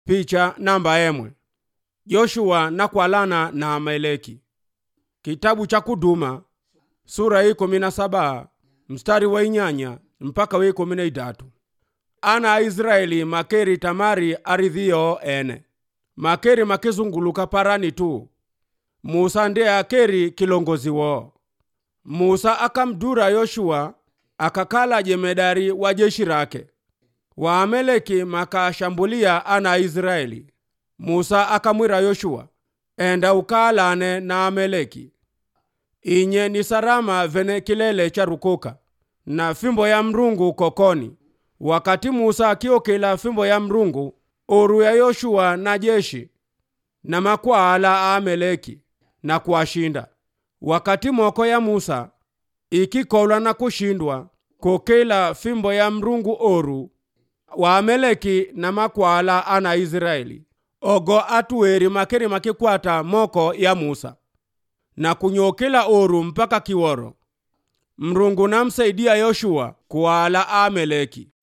picha namba emwe joshua nakwalana na amaleki kitabu cha kuduma sura hii kumi na saba mstari wa inyanya mpaka wa ikumi na idatu ana aisraeli makeri tamari aridhiyo ene makeri makizunguluka parani tu musa ndiye akeri kilongozi wo musa akamdura yoshua akakala jemedari wa jeshi rake waameleki makashambulia ana aisraeli musa akamwira yoshua enda ukaalane na ameleki inye ni sarama vene kilele cha rukuka na fimbo ya mrungu kokoni wakati musa akiokela fimbo ya mrungu oru ya yoshua na jeshi na makwaala a ameleki na kuwashinda wakati moko ya musa ikikolwa na kushindwa kokela fimbo ya mrungu oru waameleki na makwaala ana israeli ogo atuweri makeri makikwata moko ya musa na kunyokela oru mpaka kiworo mrungu namsaidia yoshua kuwaala ameleki